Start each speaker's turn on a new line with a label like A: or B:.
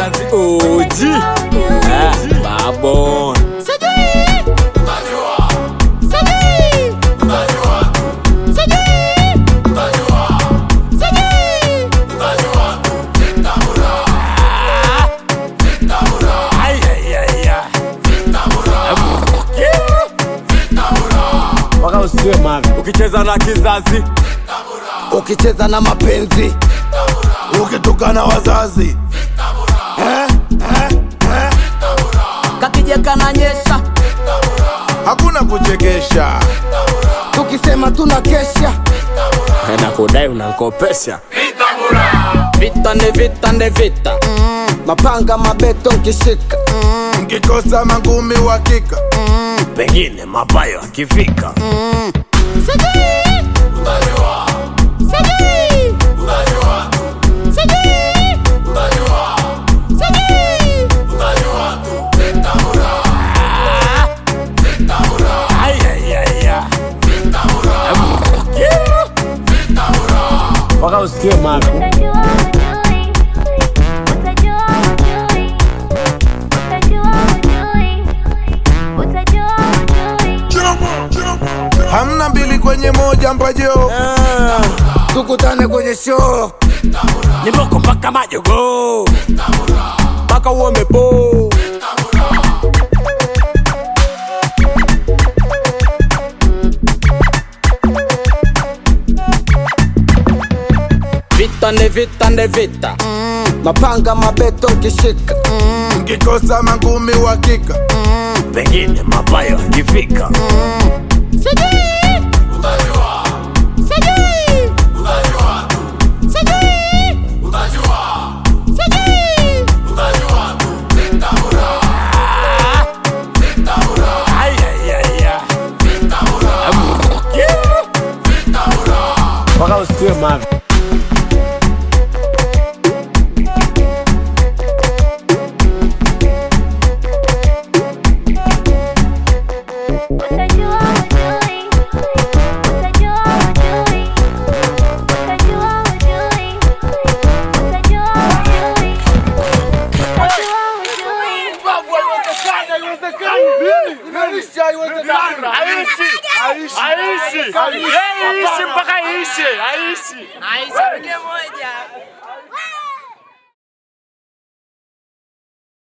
A: kizazi OG eh, Babon Ay, ay, ay, ay. Mpaka usiwe mavi ukicheza na kizazi
B: ukicheza na mapenzi
C: ukitukana wazazi
B: kakija kananyesha
C: hakuna kuchekesha
B: tukisema tuna kesha
A: na kudai unankopesha
B: vita ni vita ni vita mapanga mabeto nkishika
C: mkikosa mangumi uhakika
A: pengine mabayo akifika Ay, ay, ay, ay. mpaka usikie mavi
D: Utajua ujui, utajua ujui, utajua ujui, utajua ujui.
C: hamna mbili kwenye moja mpajo
B: tukutane kwenye show
A: ni moko mpaka majogo mpaka uomepo
B: vita ni vita ni vita mapanga mabeto nkishika
C: mkikosa mangumi uhakika
A: pengine mabayo akifika Ay, ay, ay, ay. mpaka usikie mavi
D: Utajua ujui, utajua ujui, utajua ujui, utajua ujui, utajua ujui.
A: aishi aishi mpaka iishe aishi
E: Aisha moja.